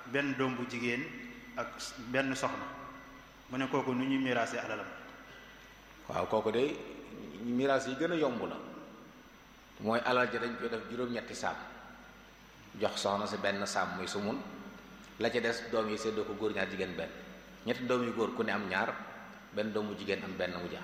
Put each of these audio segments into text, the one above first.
benn doom bu jigéen ak benn soxna mu ne kooku nu ñuy miraase alalam waaw kooku de miraas yi gën a yomb la mooy alal ja dañ koy def juróom-ñetti saam jox soxna si benn saam muy sumun la ca des doom yi séddoo ko góor ñaar jigéen benn ñetti doom yu góor ku ne am ñaar benn doomu jigéen am benn mu jaax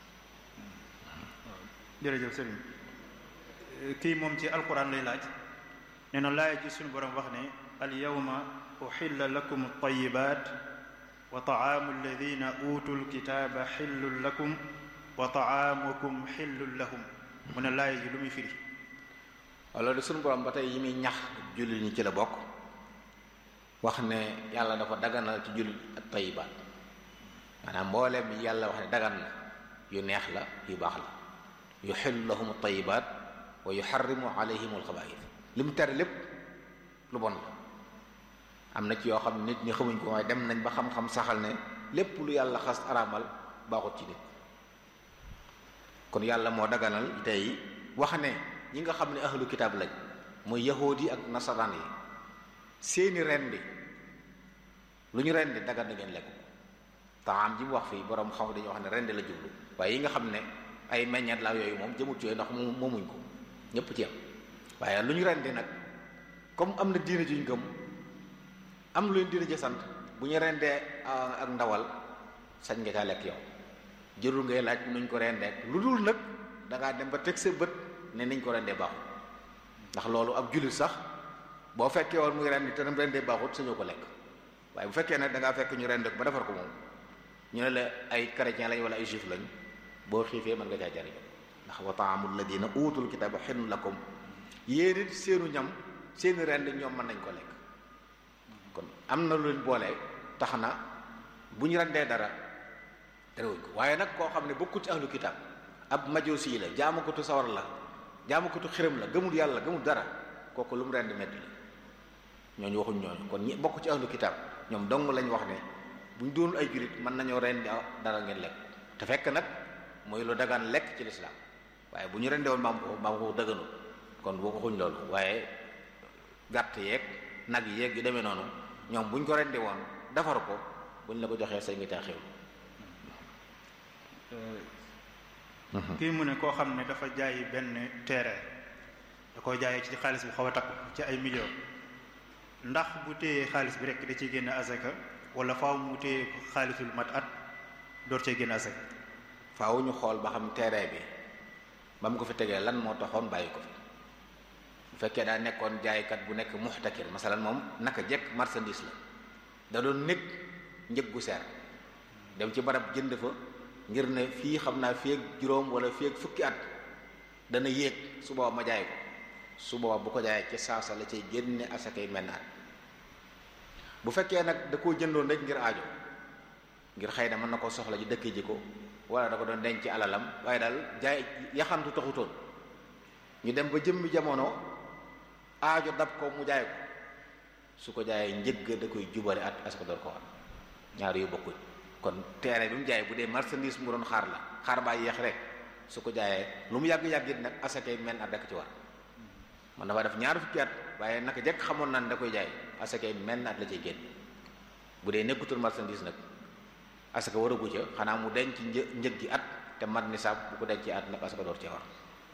jërëjëf sëriñ kii moom ci alquran lay laaj nee na laaya ji suñu borom wax ne al yawma uxilla lakum altayibat wa taamu alladina utu lkitaba xillun lakum wa taamukum xillun lahum mu ne laaya ji lu muy firi loolu de suñu borom ba tey yi muy ñax jullit ñi ci la bokk wax ne yàlla dafa daganal ci jullit ak tayibaat maanaam mbooleem yi yàlla wax ne dagan na yu neex la yu baax la yuxillu lahum tayibaat wa yuxarrimu alayhim alxabaith li mu tere lépp lu bon la am na ci yoo xam ne nit ñi xamuñ ko waaye dem nañ ba xam-xam saxal ne lépp lu yàlla xas araamal baaxut ci nit kon yàlla moo daganal tey wax ne ñi nga xam ne ahlu kitaab lañ mooy yahood yi ak nasaraan yi seeni rendi lu ñu rendi dagan na ngeen lekk taam ji mu wax fii borom xam dañuy wax ne rendi la jublu waaye yi nga xam ne ay meññeet la yooyu moom jëmut yooyu ndax moom moomuñ ko ñëpp ci am waaye lu ñu rendi nag comme am na diine juñ gëm am lu leen diine ji sant bu ñu rendee ak ndawal sañ nga caa lekk yow jërul ngay laaj nuñ ko rendee lu dul nag dangaa dem ba teg sa bët ne niñ ko rendee baaxut ndax loolu ab jullit sax boo fekkee woon muy rendi te nam rendee baaxut sañoo ko lekk waaye bu fekkee nag da ngaa fekk ñu rende ko ba defar ko moom ñu ne la ay chrétien lañ wala ay juif lañ boo xiifee mën nga caa jariñu ndax wa taamul ladina utul kitaba xillun lakum yéen it seenu ñam seeni rend ñoom mën nañ ko lekk kon am na lu leen boole tax na bu ñu rendee dara terewuñ ko waaye nag koo xam ne bokkut ci ahlu kitab ab majusi la jaamukatu sawar la jaamukatu xiram la gëmul yàlla gëmul dara kooku lu mu rend medd la ñooñu waxuñ ñooñu kon ñi bokk ci ahlu kitab ñoom dong lañ wax ne bu ñu doonul ay julit mën nañoo rendi dara ngeen lekk te fekk nag mooy lu dagaan lekk ci lislaam waaye bu ñu rendee woon maam ko maam ko dëgganu kon boo ko xuñ loolu waaye gàtt yeeg nag yeeg yu demee noonu ñoom bu ñu ko rendee woon defar ko bu ñu la ko joxee say ngi taa xew kii mu ne koo xam ne dafa jaay benn terrain da koo jaayee ci xaalis bu xaw a takku ci ay millions ndax bu téyee xaalis bi rek da ciy génn azaka wala faaw mu téye xaalisul mat at door cee génn azaka faaw ñu xool ba xam terrain bi ba mu ko fi tegee lan moo taxoon bàyyi ko fi bu fekkee daa nekkoon jaaykat bu nekk muxtakir masalan moom naka jekk marchandise la da doon nekk njëg gu seer dem ci barab jënd fa ngir ne fii xam naa fii ak juróom wala fii ak fukki at dana yéeg su booba ma jaay ko su booba bu ko jaayee ci saasa la cay génne asakay mennaat bu fekkee nag da koo jëndoon rek ngir aajo ngir xëy na mën na ko soxla ji dëkk ji ko wala da ko doon denc alalam waaye daal jaay yaxantu taxutoon ñu dem ba jëmmi jamono aajo dab ko mu jaay ko su ko jaayee njëgg da koy jubale at asaka door ko war ñaar yu bokkuñ kon terrain bi mu jaay bu dee marchandise mu doon xaar la xaar baa yéex rek su ko jaayee lu mu yàgg-yàgg it nag asakay men at rek ci war man dafa def ñaar fukki at waaye naka jekk xamoon naan da koy jaay asakay men at la cay génn bu dee nekkutul marchandise nag asaka waragu ca xanaa mu denc një njëg gi at te mat nisaab bu ko dencee at nag asaka door cee war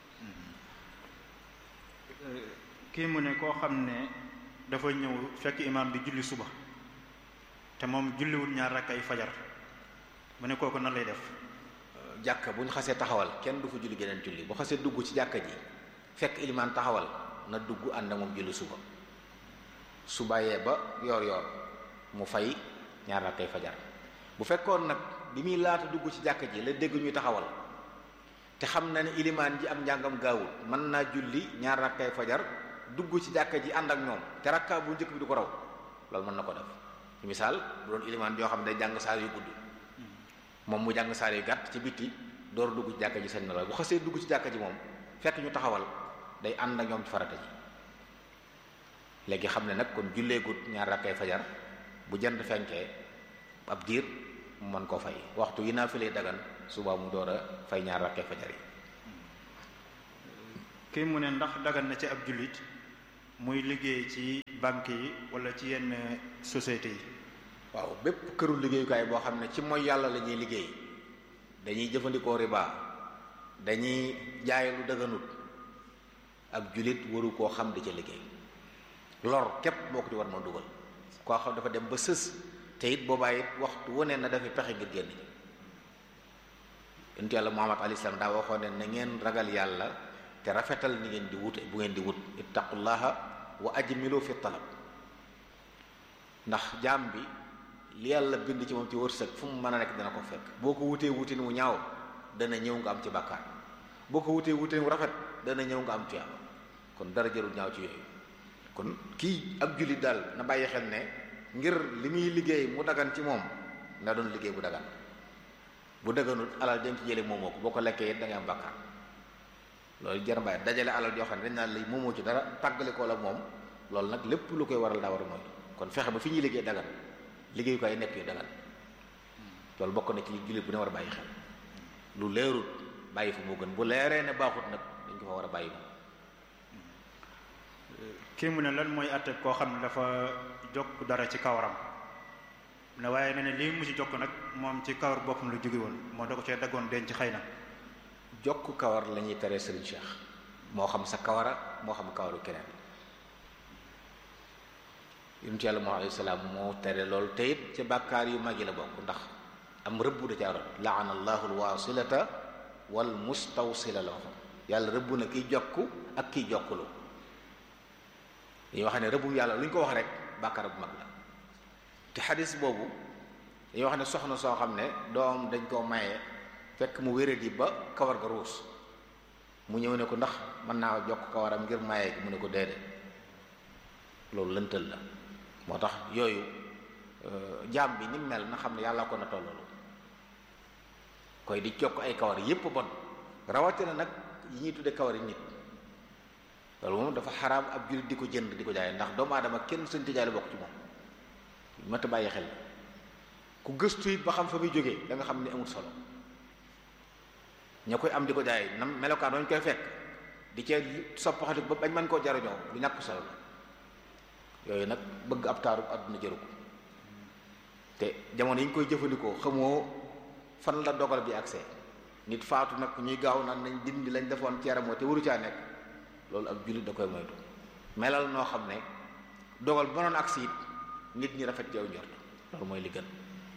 kii mu ne koo xam ne dafa ñëw fekk imaam bi julli suba te moom julliwul ñaar rakk ay fajar mu ne kooku nan lay def jàkka bu ñu xasee taxawal kenn du fa julli geneen julli bu xasee dugg ci jàkka ji fekk ilimaan taxawal na dugg ànd ak moom julli suba su bàyyee ba yoor yoor mu fay ñaar rakk ay fajar bu fekkoon nag bi muy laata dugg ci jàkka ji la dégg ñuy taxawal te xam na ne ilimaan ji am njàngam gaawul mën naa julli ñaar rakkay fajar dugg ci jàkka ji ànd ak ñoom te rakka bu njëkk bi du ko raw loolu mën na ko def ci misaal bu doon ilimaan joo xam ne day jàng saar yu gudd moom mu jàng saar yu gàtt ci bitti door dugg ci jàkka ji sañ na la bu xasee dugg ci jàkka ji moom fekk ñu taxawal day ànd ak ñoom ci farata ji léegi xam ne nag kon jullee gut ñaar rakkay fajar bu jant fenkee ab diir mu mën koo fay waxtu yi naa fi lay dagan suba mu door a fay ñaar rakkee fajar yi kii mu ne ndax dagan na ci ab jullit muy liggéey ci banque yi wala ci yenn société yi waaw bépp këru liggéeyukaay boo xam ne ci mooy yàlla la ñuy liggéey dañuy jëfandikoo riba dañuy jaay lu dëgganut ab julit waru koo xam di ca liggéey lor képp boo ko ci war ma dugal koo xam dafa dem ba sës te it boobaa it waxtu wane na dafa pexe ngir génn yonent yàlla Muhammad alayhi salaam daa waxoon ne na ngeen ragal yàlla te rafetal ni ngeen di wut bu ngeen di wut ittaqullaha wa ajmilu fi talab ndax jaam bi li yàlla bind ci moom ci wërsëg fu mu mën a nekk dana ko fekk boo ko wutee wutin wu ñaaw dana ñëw nga am ci bàkkaar boo ko wutee wutin wu rafet dana ñëw nga am tuyaaba kon dara jarul ñaaw ci yooyu kon kii ab jullit daal na bàyyi xel ne ngir li muy liggéey mu dagan ci moom na doon liggéey bu dagan bu daganut alal dem ci jële moomoo ko boo ko lekkee it da ngay am bàkkaar loolu jar bàyyi dajale alal yoo xam ne dañ naan lay moomoo ci dara tàggale ko la moom loolu nag lépp lu koy waral daa war a mooy kon fexe ba fi ñuy liggéey dagan liggéey ko ay nekk yu dagan loolu bokk na ci jullit bu ne war a bàyyi xel lu leerut bàyyi fa moo gën bu leeree ne baaxut nag dañ ko fa war a bàyyi moom kii mu ne lan mooy àtte koo xam ne dafa jokk dara ci kawaram ne waaye ne ne lii mu ci jokk nag moom ci kawar boppam lu jóge woon moo da ko cee daggoon denc xëy na jokk kawar la ñuy tere Serigne Cheikh moo xam sa kawara moo xam kawaru keneen yonent yàlla moo alayhi salaam moo tere loolu te it ci bàkkaar yu mag yi la bokk ndax am rëbb da caa rot laana allahu alwasilata wal mustawsila la waxoon yàlla rëbb na kiy jokk ak kiy jokkulu dañuy wax ne rëbbum yàlla lu ñu ko wax rek bàkkaar bu mag la te xadis boobu dañuy wax ne soxna soo xam ne doom dañ koo maye fekk mu wéradi ba kawar ga ruus mu ñëw ne ko ndax mën naa jokk kawaram ngir maye gi mu ne ko déedéet loolu lëntal la moo tax yooyu jaam bi ni mu mel na xam ne yàlla ko na tolloolu koy di jokk ay kawar yépp bon rawatina nag yi ñuy tudde kawari nit loolu moom dafa xaraam ab jullit di ko jënd di ko jaay ndax doomu aadama kenn sëñ jaay la bokk ci moom mat a bàyyi xel ku gëstu it ba xam fa muy jógee da nga xam ne amul solo ña koy am di ko jaay nam melokaan dañ koy fekk di cee soppaxati ba bañ mën koo jariñoo lu ñàkk solo la yooyu nag bëgg ab taaru àdduna jëru ko te jamono yi ñu koy jëfandikoo xamoo fan la dogal bi accès nit faatu nag ñuy gaaw naan nañ dindi lañ defoon ci yaramoo te waru caa nekk loolu ab jullit da koy moytu melal noo xam ne dogal ba noon agsi it nit ñi rafet yow njort loolu mooy li gën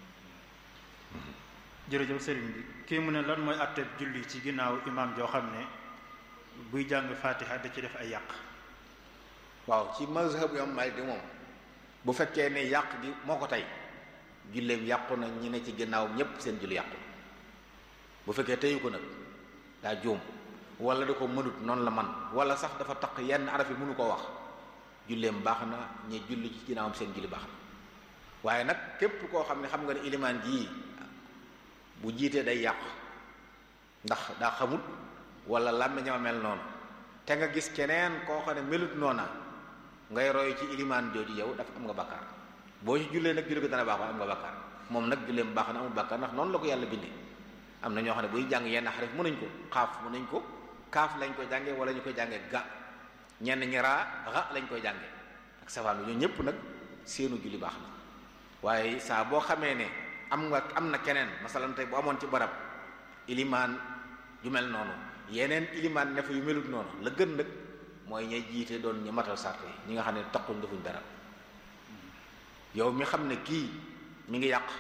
jërëjëf sëriñ bi kii mu ne lan mooy àtteeb julli ci ginnaaw imaam joo xam ne buy jàng fatiha da ci def ay yàq waaw ci mazhab yom Maalik di moom bu fekkee ne yàq gi moo ko tey julleem yàqu na ñi ne ci ginnaaw ñépp seen julli yàqu bu fekkee teyu ko nag daa juum wala da ko mënut noonu la man wala sax dafa taq yenn araf yi mënu ko wax julleem baax na ñi julli ci ginnaawam seen julli baax na waaye nag képp koo xam ne xam nga ne ilimaan jii bu jiitee day yàq ndax daa xamut wala làmmiñam mel noonu te nga gis keneen koo xam ne melut noona ngay roy ci ilimaan jooju yow dafa am nga bakkaar boo ci jullee nag julli ko dana baax waaye am nga bakkaar moom nag julleem baax na amul bakkaar ndax noonu la ko yàlla bindee am na ñoo xam ne buy jàng yenn xarif mënuñ ko xaaf mënuñ ko kaaf lañ koy jàngee wala ñu koy jàngee ga ñenn ñi raa ra lañ koy jàngee ak safaan bi ñoo ñëpp nag seenu julli baax na waaye saa boo xamee ne am nga am na keneen masalan tey bu amoon ci barab ilimaan ju mel noonu yeneen ilimaan ne fa yu melut noonu la gën nag mooy ñay jiite doon ñu matal sart yi ñi nga xam ne taquñ defuñ dara yow mi xam ne kii mi ngi yàq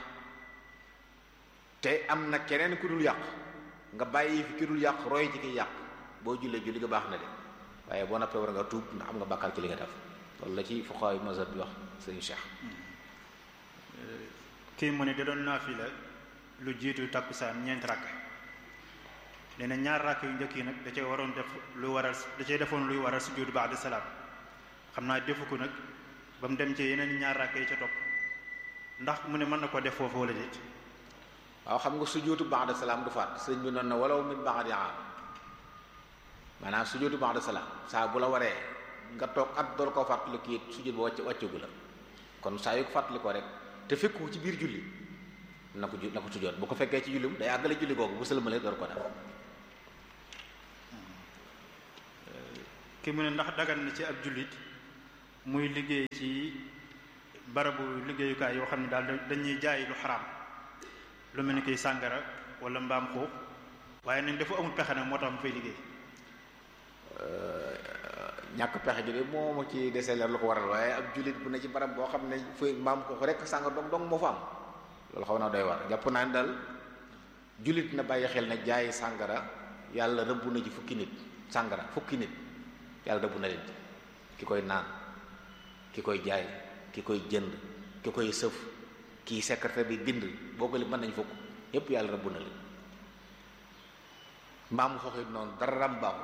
te am na keneen ku dul yàq nga bàyyi fi ki dul yàq roy ci ki yàq boo jullee julli nga baax na de waaye boo noppee war nga tuub ndax am nga bàkkaar ci li nga def loolu la ci fuqahaa mazhab bi wax sëñ Cheikh kii mu ne da doon naafila lu jiitu takkusaan ñeent rakk nee na ñaar rakk yu njëkk yi nag da cee waroon def lu waral da cee defoon luy waral sujjóot ba'da salaam xam naa defu ko nag ba mu dem ci yeneen ñaar rakk yi ca topp ndax mu ne mën na ko def foofu wala déet waaw xam nga sujjóotu ba'da salaam du faat sëñ bi noonu na walaw min ba'di aam maanaam sujjóotu ba'da salaam saa bu la waree nga toog at door koo fàttali kii sujjóot ba wàcc wàccagu la kon saa yu ko fàttali ko rek te fekku ci biir julli na ko ju na ko sujjóot bu ko fekkee ci julli day àggale julli googu bu sëlmalee door ko def ki mu ne ndax dagan na ci ab jullit muy liggéey ci barabu liggéeyukaay yoo xam ne daal dañuy jaay lu xaraam lu mel ni kiy sàngara wala mbaam xuux waaye nañ dafa amul pexe nag moo tax mu fay liggéey ñàkk pexe ji de moo ma ci desee leer lu ko waral waaye ab jullit bu ne ci barab boo xam ne fay mbaam xuux rek sàngara dong dong moo fa am loolu xaw naa doy war jàpp naa ne daal jullit na bàyyi xel ne jaay sàngara yàlla rëbb na ci fukki nit sàngara fukki nit yàlla rëbb na leen ki koy naan ki koy jaay ki koy jënd ki koy sëf kii secrétaire bi bind boo ko li mën nañ fukk yépp yàlla rëbb na leen mbaamu xoxit noonu dara ram baaxu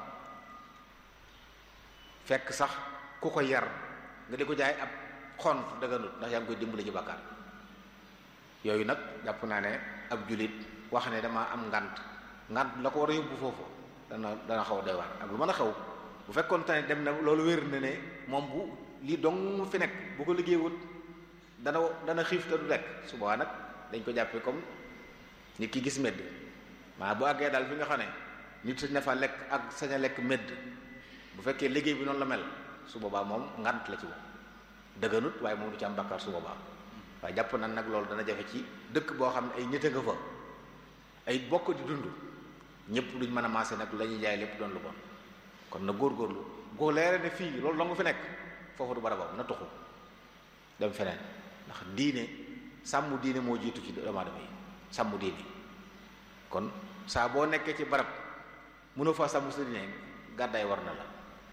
fekk sax ku ko yar nga di ko jaay ab xont dëgganut ndax yaa ngi koy dimbali ci bàkkaar yooyu nag jàpp naa ne ab julit wax ne dama am ngant ngant la ko war a yóbbu foofu dana dana xaw a doy waar ak lu mën a xew bu fekkoon tane dem na loolu wér na ne moom bu lii dong fi nekk bu ko liggéeyut dana dana xiif te du lekk su boobaa nag dañ ko jàppee comme nit ki gis medd maa bu àggee daal fi nga xam ne nit sañ na fa lekk ak sañ a lekk medd bu fekkee liggéey bi noonu la mel su boobaa moom ngant la ci moom dëgganut waaye moom du ci am bakkaar su boobaa waaye jàpp na nag loolu dana jafe ci dëkk boo xam ne ay nit a nga fa ay bokk di dund ñëpp duñ mën a maase nag la ñuy jaay lépp doon lu bon kon na góorgóorlu goo leere ne fii loolu dong fi nekk foofu du barabam na tuxu dem feneen ndax diine sàmm diine moo jiitu ci doomu aadama yi sàmm diine kon saa boo nekkee ci barab mënoo fa sàmm sa diine gàddaay war na la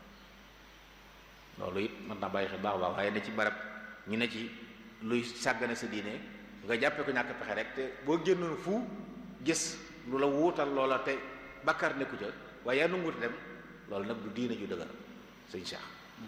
loolu it mën naa bàyyi xel baax baax waaye ne ci barab ñu ne ci luy sàggane sa diine nga jàppee ko ñàkk pexe rek te boo génnoon fu gis lu la wuutal loola te bakkar nekku ca waaye yaa nanguute dem loolu nag du diine ju dëgër sëñ Cheikh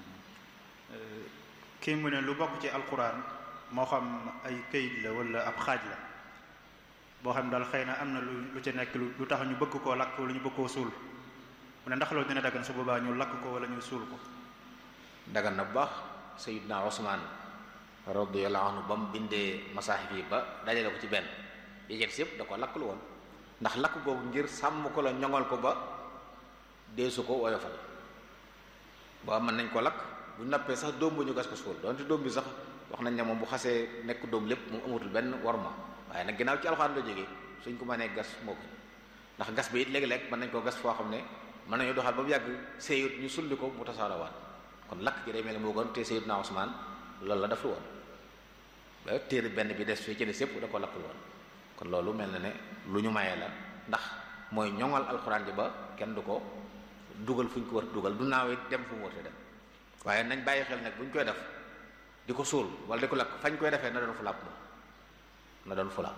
kii mu ne lu bokk ci alquran moo xam ay këyit la wala ab xaaj la boo xam daal xëy na am na lu lu ci nekk lu tax ñu bëgg koo lakk wala ñu bëgg koo suul mu ne ndax loolu dina daggan su boobaa ñu lakk ko wala ñu suul ko dagan na bu baax Sayyidna Usmaan radiyallahu anhu ba mu bindee masaahif yi ba dajale ko ci benn yéget yëpp da ko lakk lu woon ndax lakk googu ngir sàmm ko la ñoŋal ko ba deesu ko woyofal ba mën nañ ko lakk bu nappee sax doom bu ñu gas ko suul donte doom bi sax wax nañ ne moom bu xasee nekk doom lépp mu amatul benn worma waaye nag ginnaaw ci alxuraan la jógee suñ ko mënee gas moo ko ndax gas bi it léegi-léeg mën nañ koo gas foo xam ne mën nañu doxal ba mu yàgg séyut ñu sulli ko mu tasaarawaat kon lakk gi day mel ne moo gën te Sayyidna Usmaan loolu la def lu woon ba téere benn bi des fii ci des yëpp da ko lakk lu woon kon loolu mel na ne lu ñu mayee la ndax mooy ñoŋal alxuraan ji ba kenn du ko dugal fu ñu ko war dugal du naawee dem fu mu war dem waaye nañ bàyyi xel nag bu ñu koy def di ko suul wala di ko lakk fañ koy defee na doon fulaab moom na doon fulaab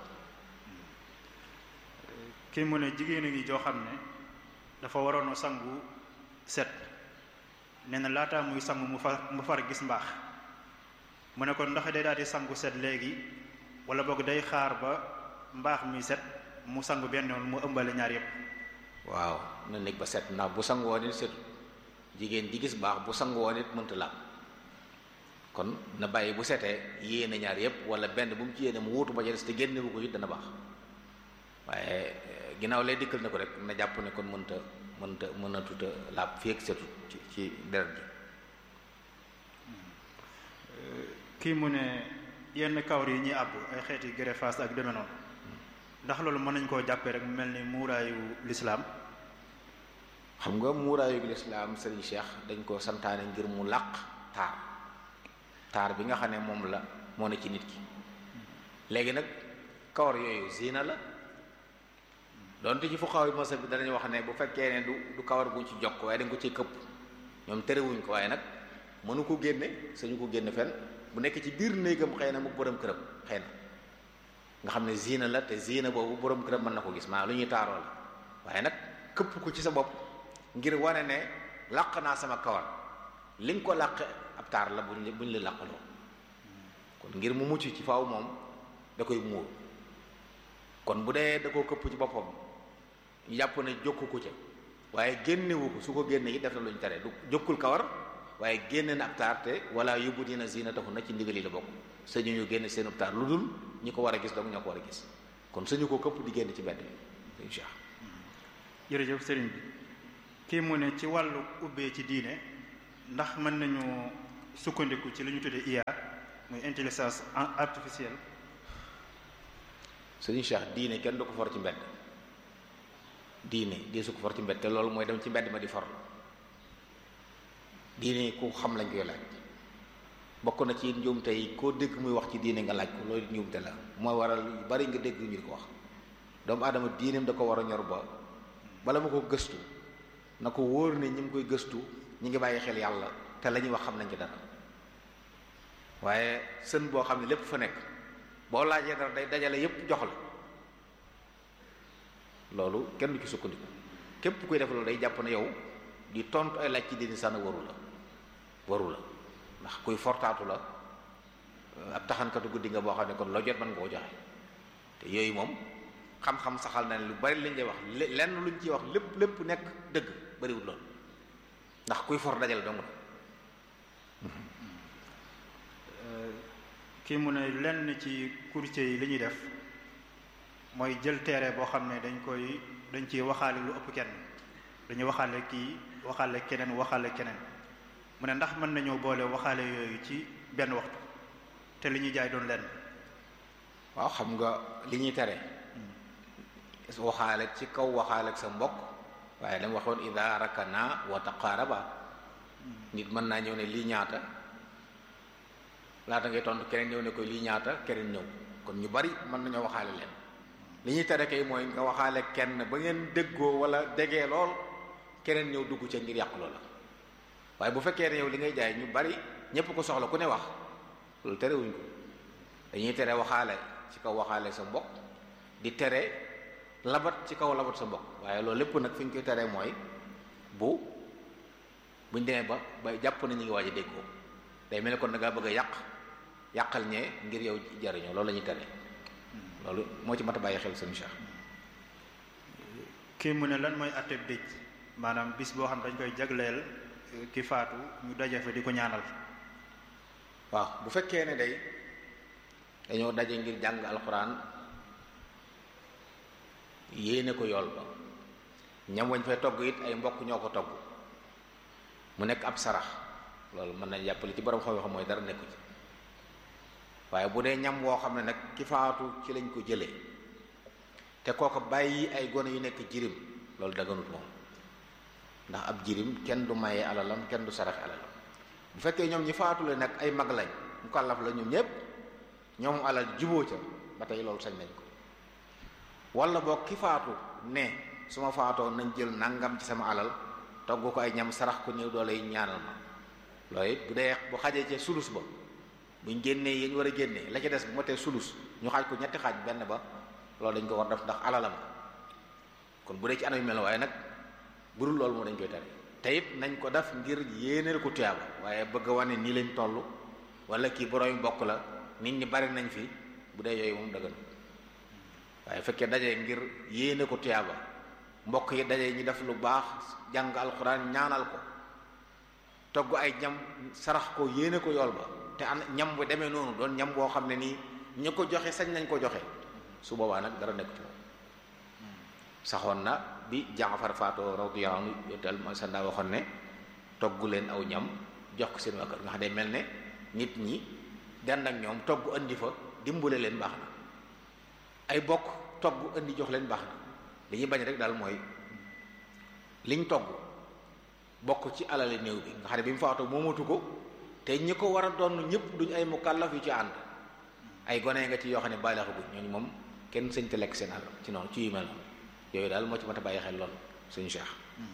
kii mu ne jigéen a ngi joo xam ne dafa waroon a sangu set nee na laataa muy sangu mu far mu far gis mbaax mu ne kon ndax day daal di sangu set léegi wala boog day xaar ba mbaax mi set mu sangu benn yoon mu ëmbale ñaar yépp waaw na nekk ba set ndax bu sangu woon it setu jigéen ji gis baax bu sangu woon it mënta laab kon na bàyyi bu setee yéene ñaar yépp wala benn bu mu ci yéene mu wuutu ba ca des te génne bu ko it dana baax waaye ginnaaw lay dikkal na ko rek na jàpp ne kon mënta mënta mën a tuta laab fii ak setu ci ci deret ji kii mu ne yenn kawar yi ñuy àbb ay xeeti greffage ak deme noonu ndax loolu mën nañ koo jàppee rek mel ni muuraayu lislaam xam nga muuraayu lislaam sëriñ Cheikh dañ ko santaane ngir mu làq taar taar bi nga xam ne moom la moo ne ci nit ki léegi nag kawar yooyu zina la donte ci fuqaaw yi masa bi danañ wax ne bu fekkee ne du du kawar guñ ci jokk waaye dañ ko ci këpp ñoom terewuñ ko waaye nag mënu ko génne sañu ko génne fenn bu nekk ci biir néegam xëy na mu borom këram xëy na nga xam ne zina la te zina boobu borom këram mën na ko gis maa lu ñuy taaroo la waaye nag këpp ko ci sa bopp ngir wane ne làq naa sama kawar li nga ko làq ab taar la buñ buñ la làqaloo kon ngir mu mucc ci faaw moom da koy muur kon bu dee da koo këpp ci boppam ñu jàpp ne jokku ko ca waaye génnewu ko su ko génne yi def na lu ñu tere du jokkul kawar waaye génne na ab taar te wala yóbbu dina zina taxu na ci ndigal yi la bokk sañu ñu génne seen ab taar lu dul ñi ko war a gis donc ñoo ko war a gis kon suñu ko këpp di génn ci mbedd bi insha jërëjëf sëriñ bi kii mu ne ci wàllu ubbee ci diine ndax mën nañu sukkandiku ci li ñu tuddee IA muy intelligence artificielle sëriñ Cheikh diine kenn du ko for ci mbedd diine di su ko for ci mbedd te loolu mooy dem ci mbedd ma di for diine ku xam lañ koy laaj bokk na ci njuumte yi koo dégg muy wax ci diine nga laaj ko loolu njuumte la mooy waral yu bari nga dégg ñu di ko wax doomu aadama diineem da ko war a ñor ba bala ma ko gëstu na ko wóor ne ñi ngi koy gëstu ñi ngi bàyyi xel yàlla te la ñuy wax xam nañ ci dara waaye sën boo xam ne lépp fa nekk boo laajee dara day dajale yépp jox la loolu kenn du ci sukkandiku képp kuy def loolu day jàpp ne yow di tontu ay laaj ci diini sànn waru la waru la ndax kuy fortaatu la ab taxankatu guddi nga boo xam ne kon loo jot mën nga ko joxe te yooyu moom xam-xam saxal na ne lu bari lañ lay wax lenn luñ ciy wax lépp lépp nekk dëgg bariwul loolu ndax kuy for dajale dong la kii mu ne lenn ci courtier yi li ñuy def mooy jël terrain boo xam ne dañ koy dañ ciy waxaale lu ëpp kenn dañuy waxaale kii waxaale keneen waxaale keneen mu ne ndax mën nañoo boole waxaale yooyu ci benn waxtu te li ñuy jaay doon lenn waaw xam nga li ñuy tere waxaale ci kaw waxaale ak sa mbokk waaye dama waxoon ida rakana wa taqaaraba nit mën naa ñëw ne lii ñaata laata ngay tontu keneen ñëw ne koy lii ñaata keneen ñëw kon ñu bari mën nañoo waxaale leen li ñuy tere kay mooy nga waxaale kenn ba ngeen déggoo wala degee lool keneen ñëw dugg ca ngir yàq loola waaye bu fekkee ne yow li ngay jaay ñu bari ñépp ko soxla ku ne wax loolu terewuñ ko dañuy tere waxaale ci kaw waxaale sa mbokk di tere labat ci kaw labat sa mbokk waaye loolu lépp nag fi ñu koy teree mooy bu buñ demee ba ba jàpp na ñu ngi waaj a déggoo day mel ne kon da ngaa bëgg a yàq yàqal ñee ngir yow jariñoo loolu la ñuy tere loolu moo ci mat a bàyyi xel seen Cheikh kii mu ne lan mooy atteb dëj maanaam bis boo xam dañ koy jagleel ki faatu ñu daje fa di ko ñaanal waaw bu fekkee ne day dañoo daje ngir jàng alxuraan yéene ko yool ba ñam wañ fay togg it ay mbokk ñoo ko togg mu nekk ab sarax loolu mën na jàppale ci borom xam-xam mooy dara nekku ci waaye bu dee ñam woo xam ne nag ki faatu ci lañ ko jëlee te kooko bàyyi ay gone yu nekk jirim loolu daganut moom ndax ab jirim kenn du maye alalam kenn du sarax alalam bu fekkee ñoom ñi faatule nag ay mag lañ mu kàllaf la ñoom ñépp ñoom alal juboo ca ba tey loolu sañ nañ ko wala boog ki faatu ne su ma faatoo nañ jël nangam ci sama alal togg ko ay ñam sarax ko ñëw doole yi ñaanal ma loolu it bu dee bu xajee ca sulus ba buñ génnee yéen war a génnee la ca des bu ma tee sulus ñu xaaj ko ñetti xaaj benn ba loolu dañ ko war def ndax alalam kon bu dee ci anam yu mel waaye nag bu dul loolu moo dañ koy tere te it nañ ko def ngir yéeneel ko tuyaaba waaye bëgg a wane nii lañ toll wala kii boroomi bokk la nit ñi bari nañ fi bu dee yooyu moom dëggan waaye fekkee daje ngir yéene ko tuyaaba mbokk yi daje ñi def lu baax jàng alxuraan ñaanal ko togg ay ñam sarax ko yéene ko yool ba te an ñam bu demee noonu doon ñam boo xam ne nii ñu ko joxe sañ nañ ko joxe su boobaa nag dara nekk ci moom saxoon na bi Jaafar faatoo radiyallahu anhu yotel mooy sa ndaa waxoon ne togg leen aw ñam jox ko seen waa kër nga xam ne mel ne nit ñi dend ak ñoom togg andi fa dimbule leen baax na ay bokk togg andi jox leen baax na li ñuy bañ rek daal mooy liñ togg bokk ci alali néew bi nga xam ne bi mu faatoo moomatu ko te ñi ko war a doon ñëpp duñ ay mukallaf yu ci ànd ay gone nga ci yoo xam ne bàyyi la xaguñ ñooñu moom kenn sëñ te lekk seen àll ci noonu ci yu mel noonu yooyu daal moo ci mat a bàyyi xel lool suñu Cheikh.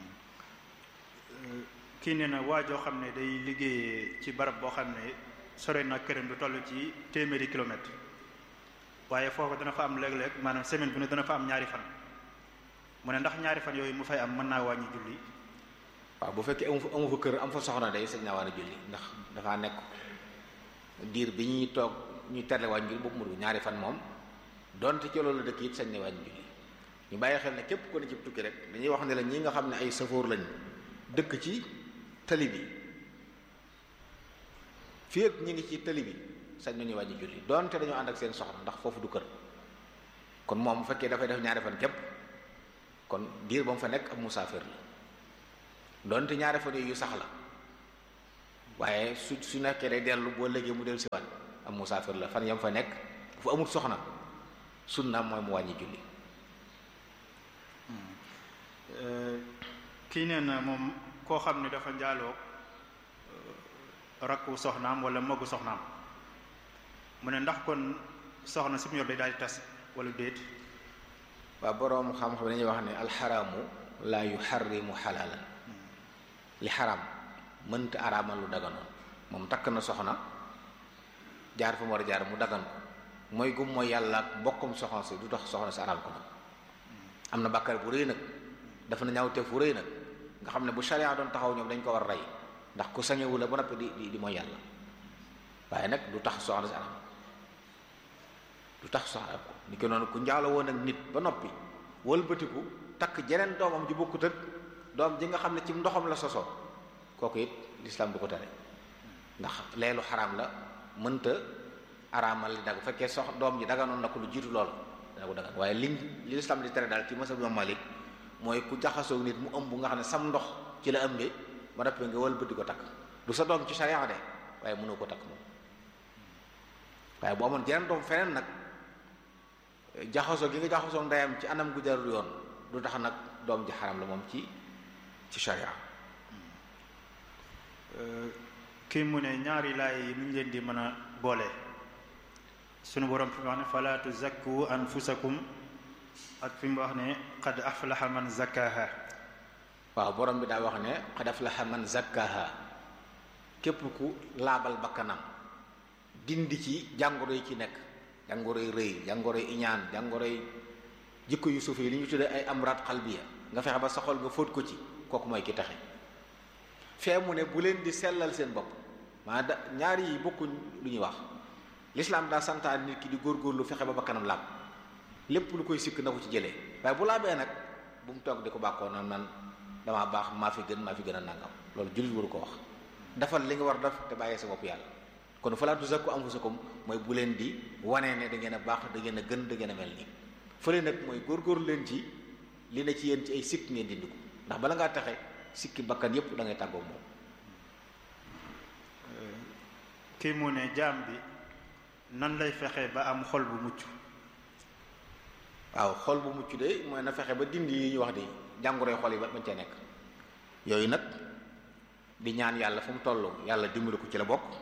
kii nee na waa joo xam ne day liggéeyee ci barab boo xam ne sore na këram du toll ci téeméeri kilomètre waaye foofu dana fa am léeg-léeg maanaam semaine bu ne dana fa am ñaari fan mu ne ndax ñaari fan yooyu mu fay am mën naa wàññi julli. waaw bu fekkee amu fa amu fa kër am fa soxna day sañ naa war a julli ndax dafaa nekk diir bi ñuy toog ñuy terle wàññi julli boobu mu ñaari fan moom donte ci loolu dëkk it sañ ne wàññi julli ñu bàyyi xel ne képp ko ne ci tukki rek dañuy wax ne la ñi nga xam ne ay safoor lañ dëkk ci tali bi fii ak ñi ngi ci tali bi sañ nañu wàññi julli donte dañoo ànd ak seen soxna ndax foofu du kër kon moom bu fekkee dafay def ñaari fan képp kon diir ba mu fa nekk ab musaafir la donte ñaari fan yu sax la waaye su su nekkee day dellu boo léegi mu dellu si waat am musaafir la fan yam fa nekk bu fa amul soxna sunna mooy mu wàññi julli kii nee na moom koo xam ne dafa njaaloo rakku soxnaam wala magu soxnaam mu ne ndax kon soxna si mu yor day daal di tas wala déet waa boroom xam-xam dañuy wax ne alxaraamu laa yuxarrimu xalaalan li xaraam mënta araamal lu daganoon moom takk na soxna jaar fa mu war a jaar mu dagan ko mooy gum mooy yàlla ak bokkum soxna si du tax soxna si araam ko nag am na bàkkaar bu rëy nag dafa na ñaawteef bu rëy nag nga xam ne bu sharia doon taxaw ñoom dañ ko war a rey ndax ku sañewu la ba noppi di di di mooy yàlla waaye nag du tax soxna si araam du tax soxna ko ni ko noonu ku njaalo woon ak nit ba noppi wëlbatiku takk jeneen doomam ji bokkut ak doom ji nga xam ne ci ndoxam la sosoo kooku it lislaam du ko tere ndax leelu xaraam la mënta araamal li dag bu fekkee sox doom ji daganoon na ko lu jiitu lool dana ko dagan waaye liñ li lislaam di tere daal ci masab Imam Malik mooy ku jaxasoo nit mu ëmb nga xam ne sam ndox ci la ëmbee ba noppi nga wëlbati ko takk du sa doom ci sharia de waaye mënoo ko takk moom waaye bu amoon jeneen doom feneen nag jaxasoo gi nga jaxasoo ndeyam ci anam gu jarul yoon du tax nag doom ji xaram la moom ci ci sharia kii mu ne ñaari laay yi nuñ leen di mën a boole sunu borom fi mu wax ne fala tuzakku anfusakum ak fi mu wax ne qad aflaha man zakkaha waaw borom bi daa wax ne qad aflaha man zakkaha képp ku laabal bakkanam dindi ci jàngoro yi ci nekk jàngoro yi rëy jàngoro yi iñaan jàngoro yi jikko yu suuf yi li ñu tuddee ay amraat xalbiya nga fexe ba sa xol nga fóot ko ci kooku mooy ki taxe fee mu ne bu leen di sellal seen bopp maa da ñaari yi bokkuñ lu ñuy wax lislaam daa santaan nit ki di góorgóorlu fexe ba bakkanam laab lépp lu koy sikk na ko ci jëlee waaye bu laabee nag bu mu toog di ko bàkkoo naan man damaa baax maa fi gën maa fi gën a nangam loolu jullit waru ko wax defal li nga war def te bàyyee sa bopp yàlla kon falaa tuzakku anfusakum mooy bu leen di wanee ne da ngeen a baax da ngeen a gën da ngeen a mel nii fële nag mooy góorgóorlu leen ci li ne ci yéen ci ay sikk ngeen dindi ko ndax bala ngaa taxe sikki bakkan yépp da ngay tàggoog moom kii mu ne jaam bi nan lay fexe ba am xol bu mucc waaw xol bu mucc de mooy na fexe ba dindi yi ñu wax di jàngoroy xol yi ba bañ ca nekk yooyu nag di ñaan yàlla fu mu toll yàlla dimbali ko ci la bokk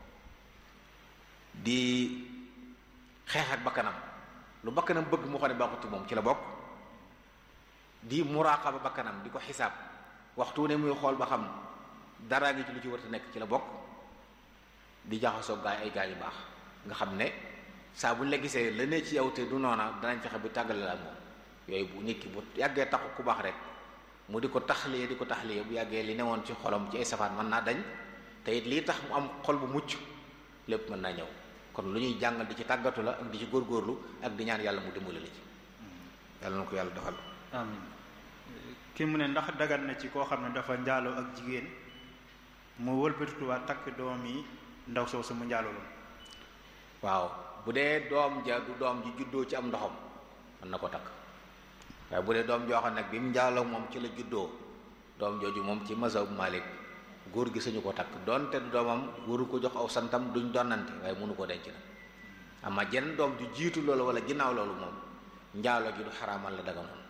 di xeex ak bakkanam lu bakkanam bëgg mu xam ne baaxuti moom ci la bokk di muraqaba bakkanam di ko xisaab waxtu ne muy xool ba xam dara ngi ci lu ci war a nekk ci la bokk di jaxasoo gaay ay gaay yu baax nga xam ne saa bu ñu la gisee la ne ci yow te du noona danañ fexe bi tàggale la ak moom yooyu bu nit ki bu yàggee taxu ku baax rek mu di ko taxliye di ko taxliye bu yàggee li newoon ci xolam ci ay safaan mën naa dañ te it lii tax mu am xol bu mucc lépp mën naa ñëw kon lu ñuy jàngal di ci tàggatu la ak di ci góorgóorlu ak di ñaan yàlla mu dimbali la ci yàlla na ko yàlla doxal amiin ki mu ne ndax dagan na ci koo xam ne dafa njaaloo ak jigéen mu wëlbatituwaat takk doom yi ndaw soosu mu njaaloo loon waaw bu dee doom ja du doom ji juddoo ci am ndoxam mën na ko takk waaye bu dee doom joo xam nag bi mu njaaloo moom ci la juddoo doom jooju moom ci mazhab Malik góor gi sañu ko takk donte du doomam waru ko jox aw santam duñ donnante waaye mënu ko denc na ama jenn doom ju jiitu loolu wala ginnaaw loolu moom njaaloo gi du xaraamal la daga noonu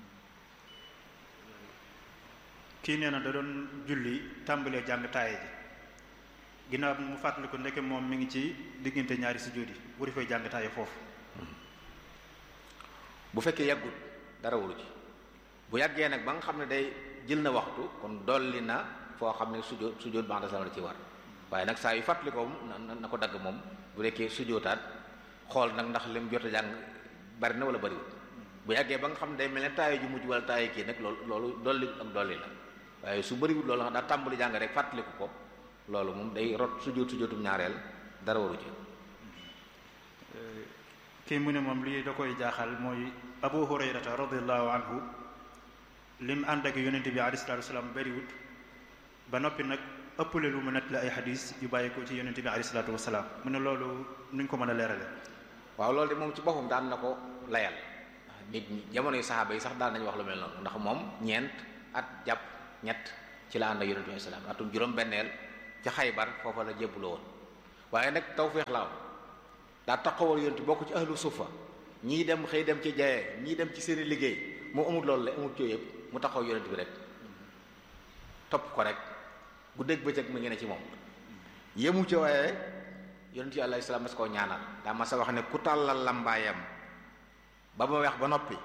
kii nee na da doon julli tàmbalee jàng taaye ji ginnaaw bi mu fàttali ko ndeke moom mi ngi ci diggante ñaari sujjóot yi wari fay jàng taaye foofu bu fekkee yàggut dara waru ci bu yàggee nag ba nga xam ne day jël na waxtu kon dolli na foo xam ne sujjóot sujjóot ba'da salaam la ci war waaye nag saa yu fàttali ko na na ko dagg moom bu dekkee sujjóotaat xool nag ndax lim jot a jàng bari na wala bariwul bu yàggee ba nga xam ne day mel ne taaye ju mujj wala taaye kii nag loolu loolu dolli ak dolli la waaye su bariwul loolu daa tàmbali jàng rek fàttaliku ko loolu moom day rot sujjóot sujjóotum ñaareel dara waru ci kii mu ne moom lii da koy jaaxal mooy abu hurayrata radiallahu anhu lim ànd ak yonente bi alayhi salaatu wasalaam bariwut ba noppi nag ëppale lu mu nett la ay xadis yu bàyyi ko ci yonente bi alayhi salaatu wasalaam mu ne loolu nuñ ko mën a leerale waaw loolu de moom ci boppam daan na ko layal nit ñi jamono yu saxaaba yi sax daan nañu wax lu mel noonu ndax moom ñeent at jàpp ñett ci la ànd ak yonente bi salaam atum juróom benneel ca Xaybar foofa la jébbuloo woon waaye nag tawféex la am daa taxawal yonent bokk ci ahlu sufa ñii dem xëy dem ci jaye ñii dem ci seeni liggéey moo amul loolu la amul cooy yëpp mu taxaw yonent bi rek topp ko rek bu dégg bëccëg mu ngi ne ci moom yemu ci waaye yonent yi alayhi salaam mas koo ñaanal daa ma sa wax ne ku tàllal lambaayam ba ma weex ba noppi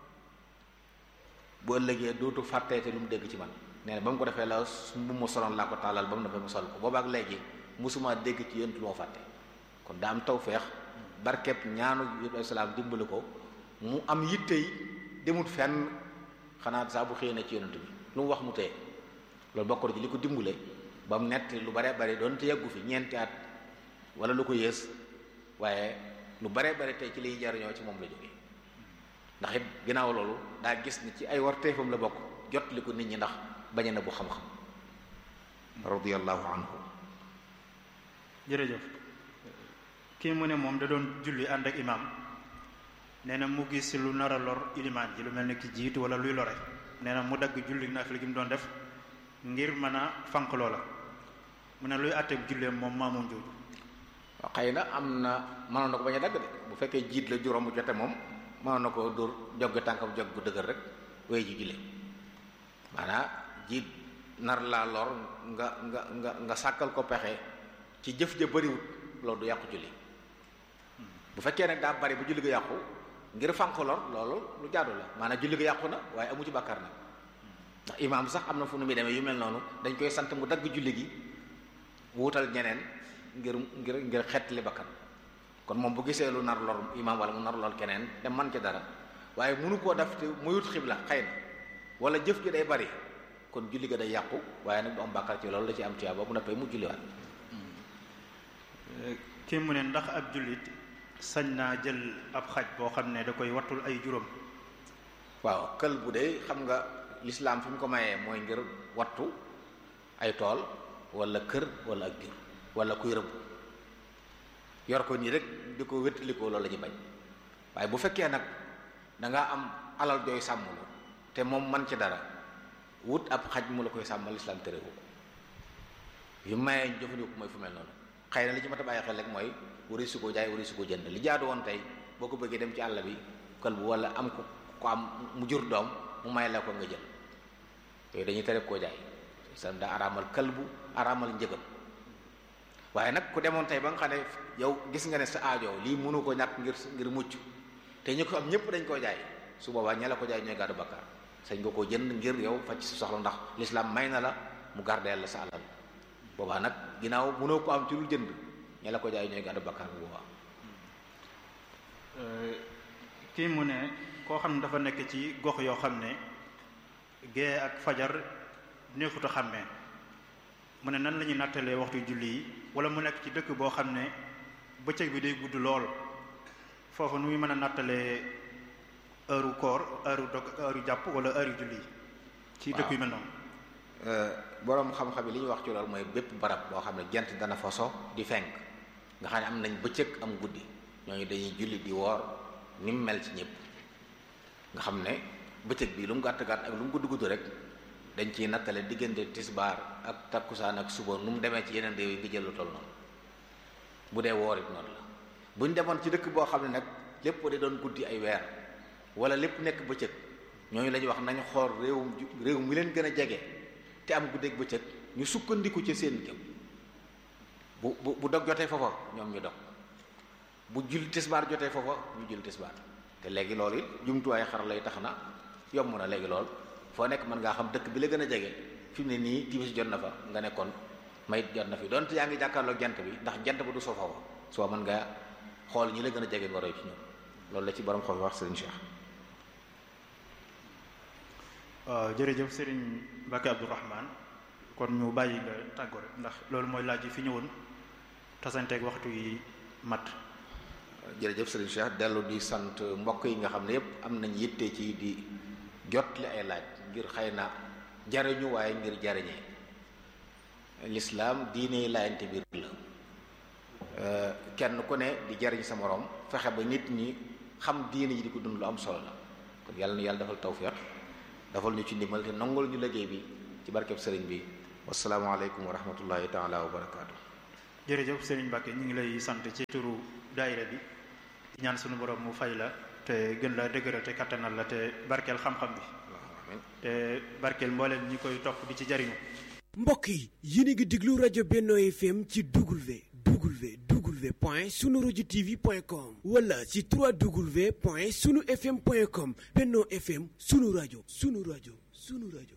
bu ëllëgee dootu fàtteete lu mu dégg ci man nee na ba mu ko defee la mu ma soloon laa ko tàllal ba mu defee mu sol ko boobaak léegi musuma dégg ci yonent lu ma fàtte kon daa am tawfeex barkeb ñaanu yonent alayhi salaam dimbali ko mu am yitte yi demut fenn xanaa saa bu xëyee na ci yonent bi lu mu wax mu tee loolu bokk na ci li ko dimbale ba mu nett lu bare bare doon te yàggu fi ñeenti at wala lu ko yées waaye lu bare bare tey ci liy jariñoo ci moom la jógee ndax it ginnaaw loolu daa gis ni ci ay warteefam la bokk jot li ko nit ñi ndax bañ na bu xam-xam radiyallahu anhu jërëjëf kii mu ne moom da doon julli ànd ak imaam nee na mu gis lu nar a lor ilimaan ji lu mel ne ki jiitu wala luy lore nee na mu dagg julli naafila gi mu doon def ngir mën a fanq loola mu ne luy àtteeb julleem moom maamoom jooju waaw xëy na am na mënoon na ko bañ a dagg de bu fekkee jiit la juróom bu jote moom mënoon na ko dóor joggi tànkam jog bu dëgër rek wéy ji julli maanaam jiit nar laa lor nga nga nga nga sàkkal ko pexe ci jëf ja bëriwut loolu du yàqu julli bu fekkee nag daa bari bu julli ga yàqu ngir fanq lor loolu lu jaadu la maanaam julli ga yàqu na waaye amu ci bàkkaar nag ndax imaam sax am na fu nu muy demee yu mel noonu dañ koy sant mu dagg julli gi wuutal ñeneen ngir ngir ngir xettali bakkan kon moom bu gisee lu nar lor imaam wala mu nar lor keneen te man ci dara waaye mënu koo def te muyut xibla xëy na wala jëf ji day bari kon julli ga day yàqu waaye nag du am bàkkaar ci loolu la ci am tuyaaba bu noppee mu julliwaat kii mu ne ndax ab jullit sañ naa jël ab xaj boo xam ne da koy wattul ay juróom waaw kël bu dee xam nga lislaam fi mu ko mayee mooy ngir wattu ay tool wala kër wala ak jur wala kuy rëbb yor ko nii rek di ko wéttalikoo loolu la ñu bañ waaye bu fekkee nag dangaa am alal jooy sàmmlu te moom man ci dara wut ab xaj mu la koy sàmmal lislaam tere ko yu mayee jëfandikoo mooy fu mel noonu xëy na li ci mat a bàyyi xel rek mooy wari su ko jaay wari su ko jënd li jaadu woon tey boo ko bëggee dem ci àll bi kël bu wala am ko ko am mu jur doom mu may la ko nga jël yooyu dañuy tere koo jaay islam daa araamal kalbu araamal njëgam waaye nag ku demoon tey ba nga xam ne yow gis nga ne sa aajo lii mënu ko ñàkk ngir ngir mucc te ñu ko am ñëpp dañ koo jaay su boobaa ña la ko jaay ñooy gàddu bakkaar sañ nga koo jënd ngir yow faj si soxla ndax l'islam may na la mu gardeel la sa alal boobaa nag ginnaaw mënoo ko am ci lu jënd ña la ko jaay ñooy gàddu bakkaar bu boobaa kii mu ne koo xam ne dafa nekk ci gox yoo xam ne gée ak fajar neexut a xàmmee mu ne nan la ñuy nattalee waxtu julli yi wala mu nekk ci dëkk boo xam ne bëccëg bi day gudd lool foofu nu muy mën a nattalee heure koor heure dog heure jàpp wala heure julli yi ci dëkk yu mel noonu boroom xam-xam yi li ñuy wax ci loolu mooy bépp barab boo xam ne jant dana fa so di fenk nga xam ne am nañ bëccëg am guddi ñooñu dañuy julli di woor ni mu mel ci ñëpp nga xam ne bëccëg bi lu mu gàtt gàtt ak lu mu gudd gudd rek dañ ciy nattale diggante tisbaar ak takkusaan ak suba nu mu demee ci yeneen réew yi nga jël lu toll noonu bu dee woor it noonu la bu ñu demoon ci dëkk boo xam ne nag lépp di doon guddi ay weer wala lépp nekk bëccëg ñooñu la ñuy wax nañu xool réewum réew mi leen gën a jege te am guddeeg bëccëg ñu sukkandiku ci seen jëm bu bu bu dog jotee foofa ñoom ñu dog bu jul tisbaar jotee foofa ñu jul tisbaar te léegi loolu it jumtuwaay xar lay tax na yomb na léegi lool foo nekk mën ngaa xam dëkk bi la gën a jege fi mu ne nii timis jot na fa nga nekkoon mayit jot na fi donte yaa ngi jàkkaarloog jant bi ndax jant ba du soo foofa soo mën ngaa xool ñi la gën a jege nga roy ci ñoom loolu la ci borom xool wax Serigne Cheikh. waaw jërëjëf Serigne Mbacke Abdourahman kon ñu bàyyi nga tàggoo rek ndax loolu mooy laaj yi fi ñëwoon tasanteeg waxtu yi mat. jërëjëf Serigne Cheikh dellu di sant mbokk yi nga xam ne yépp am nañ yitte ci di jot li ay laaj ngir xëy na jariñu waaye ngir jariñee lislaam diine laayante biir la kenn ku ne di jariñ sa moroom fexe ba nit ñi xam diine yi di ko dund lu am solo la kon yàlla na yàlla defal tawfiq defal ñu ci ndimbal te nangul ñu liggéey bi ci barkeb sëriñ bi wasalaamaaleykum wa rahmatullahi taala wa barakaatu jërëjëf Serigne Mbacke ñu ngi lay sant ci turu daayira bi di ñaan sunu borom mu fay la te gën la dëgëral te kattanal la te barkeel xam-xam bi te barkeel mbooleem ñi koy topp di ci jariñu mbokk yi yéen a ngi déglu rajo Benno FM ci W W W point sunu rajo TV point com wala ci 3W point sunu FM point com Benno FM sunu rajo sunu rajo sunu rajo